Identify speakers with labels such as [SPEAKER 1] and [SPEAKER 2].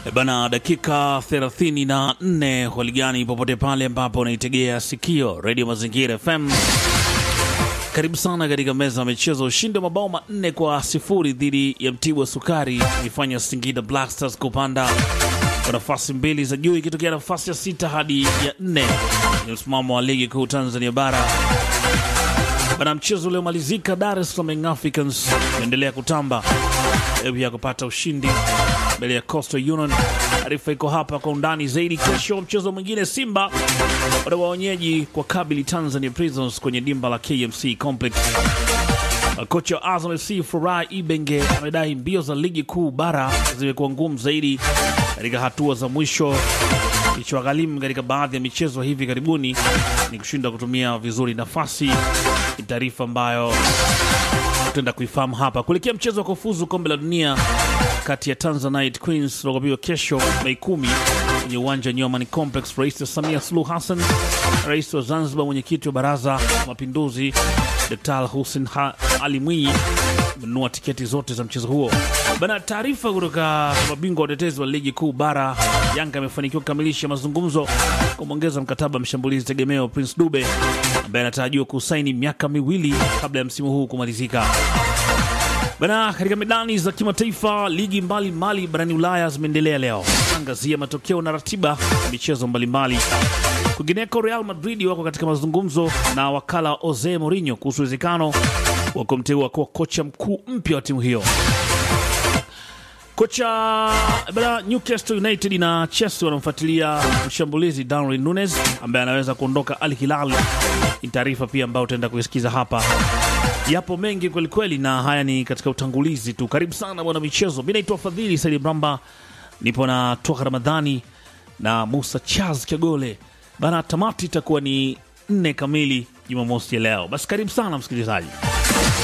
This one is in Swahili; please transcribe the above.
[SPEAKER 1] E Bana, dakika 34 waligani popote pale ambapo unaitegea sikio redio Mazingira FM. Karibu sana katika meza ya michezo. Ushindi wa mabao manne kwa sifuri dhidi ya Mtibwa Sukari ifanya Singida Black Stars kupanda kwa nafasi mbili za juu ikitokea nafasi ya sita hadi ya nne ni msimamo wa ligi kuu Tanzania bara. Bana, mchezo uliomalizika Dar es Salaam Young Africans unaendelea kutamba hebu ya kupata ushindi mbele ya Coastal Union. Taarifa iko hapa kwa undani zaidi. Kesho mchezo mwingine, Simba watakuwa wenyeji kwa kabili Tanzania Prisons kwenye dimba la KMC Complex. Kocha wa Azam FC Furaha Ibenge amedai mbio za ligi kuu bara zimekuwa ngumu zaidi katika hatua za mwisho. Kilichowagharimu katika baadhi ya michezo hivi karibuni ni kushindwa kutumia vizuri nafasi. Ni taarifa ambayo tutaenda kuifahamu hapa kuelekea mchezo wa kufuzu kombe la dunia kati ya Tanzanite Queens utakaopigwa kesho Mei kumi kwenye uwanja wa Nyomani Complex. Rais Samia Suluhu Hassan, rais wa Zanzibar, mwenyekiti wa Baraza la Mapinduzi Dkt. Hussein Ha- Ali Mwinyi amenunua tiketi zote za mchezo huo. Bana, taarifa kutoka mabingwa watetezi wa ligi kuu bara, Yanga amefanikiwa kukamilisha mazungumzo kumwongeza mkataba mshambulizi tegemeo Prince Dube ambaye anatarajiwa kusaini miaka miwili kabla ya msimu huu kumalizika. Bana, katika medani za kimataifa, ligi mbalimbali barani Ulaya zimeendelea leo. Angazia matokeo na ratiba ya michezo mbalimbali. Kwingineko, Real Madrid wako katika mazungumzo na wakala wa Jose Mourinho kuhusu uwezekano wa kumteua kuwa kocha mkuu mpya wa timu hiyo. Kocha bana, Newcastle United na Chelsea wanamfuatilia mshambulizi Darwin Nunes ambaye anaweza kuondoka Al Hilal. Ni taarifa pia ambayo utaenda kuisikiza hapa. Yapo mengi kwelikweli, na haya ni katika utangulizi tu. Karibu sana bwana michezo, mi naitwa Fadhili Saidi Bramba, nipo na Toka Ramadhani na Musa Charles Kagole bana. Tamati itakuwa ni nne kamili Jumamosi ya leo. Basi karibu sana msikilizaji.